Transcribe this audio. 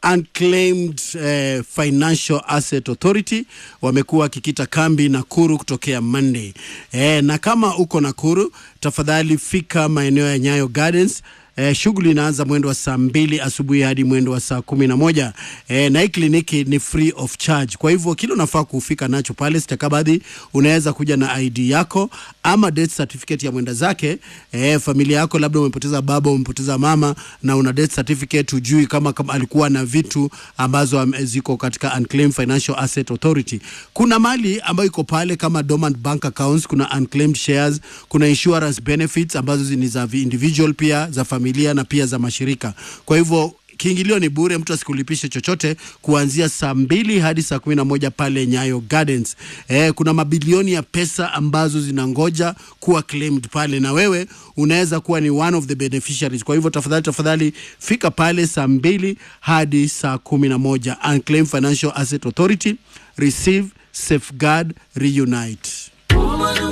Unclaimed eh, Financial Asset Authority wamekuwa wakikita kambi Nakuru kutokea Monday. Eh, na kama uko Nakuru, tafadhali fika maeneo ya Nyayo Gardens. Eh, shughuli inaanza mwendo wa saa mbili asubuhi hadi mwendo wa saa kumi na moja eh, na hii kliniki ni free of charge. Kwa hivyo kile unafaa kufika nacho pale stakabadhi, unaweza kuja na ID yako ama death certificate ya mwenda zake. Eh, familia yako labda umepoteza baba, umepoteza mama na una death certificate, hujui kama, kama alikuwa na vitu ambazo am- ziko katika Unclaimed Financial Asset Authority. Kuna mali ambayo iko pale kama dormant bank accounts, kuna unclaimed shares, kuna insurance benefits ambazo ni za vi- individual pia za familia na pia za mashirika. Kwa hivyo kiingilio ni bure, mtu asikulipishe chochote kuanzia saa mbili hadi saa kumi na moja pale Nyayo Gardens. Eh, kuna mabilioni ya pesa ambazo zinangoja kuwa claimed pale, na wewe unaweza kuwa ni one of the beneficiaries. Kwa hivyo tafadhali, tafadhali fika pale saa mbili hadi saa kumi na moja. Unclaimed Financial Asset Authority, receive, safeguard, reunite.